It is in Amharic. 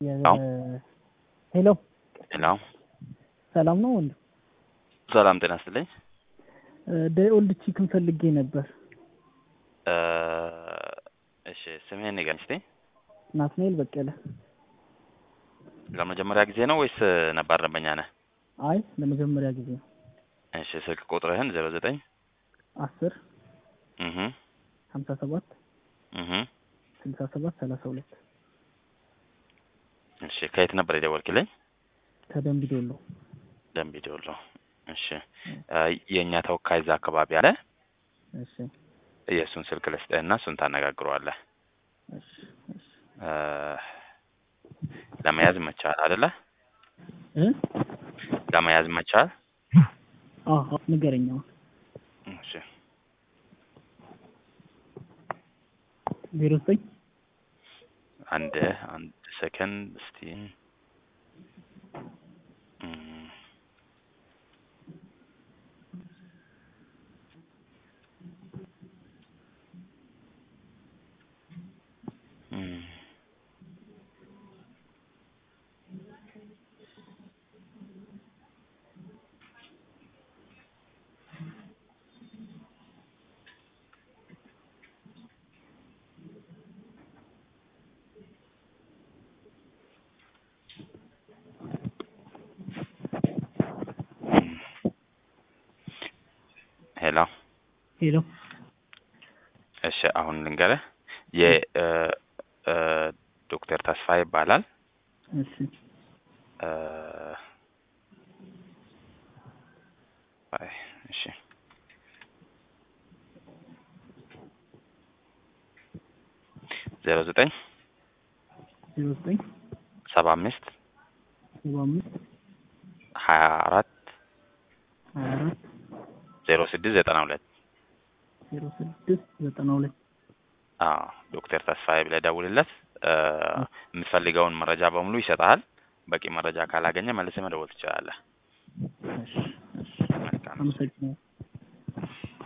አዎ። ሄሎ ሄሎ ሰላም ነው ወንድ ሰላም ጤና ይስጥልኝ። ኦልድ ቺክን ፈልጌ ነበር። እ እሺ ስምህን ንገረኝ እስቲ። ናትናኤል በቀለ። ለመጀመሪያ ጊዜ ነው ወይስ ነባር ደንበኛ ነህ? አይ ለመጀመሪያ ጊዜ ነው። እሺ ስልክ ቁጥርህን ዜሮ ዘጠኝ አስር እህ ሀምሳ ሰባት እህ ስልሳ ሰባት ሰላሳ ሁለት እሺ ከየት ነበር የደወልክልኝ? ከደንቢ ዶሎ። ደንቢ ዶሎ። እሺ እ የእኛ ተወካይ እዛ አካባቢ አለ። እሺ የእሱን ስልክ ልስጥህና እሱን ታነጋግረዋለህ። እሺ እሺ እ ለመያዝ መቻል አይደለ? እ ለመያዝ መቻል። አዎ ንገረኝ አሁን። እሺ ዜሮ ዘጠኝ አንድ አንድ ሰከንድ እስቲ እም፣ እም፣ ሄሎ ሄሎ እሺ አሁን ልንገርህ የ እ እ ዶክተር ተስፋ ይባላል እሺ እ አይ እሺ ዜሮ ዘጠኝ ዜሮ ዘጠኝ ሰባ አምስት ሰባ አምስት ሀያ አራት ሀያ አራት ዜሮ ስድስት ዘጠና ሁለት ዜሮ ስድስት ዘጠና ሁለት አዎ ዶክተር ተስፋዬ ብለህ ደውልለት እ የምትፈልገውን መረጃ በሙሉ ይሰጥሃል በቂ መረጃ ካላገኘ መልሰህ መደወል ትችላለህ እሺ እሺ መልካም አመሰግናለሁ።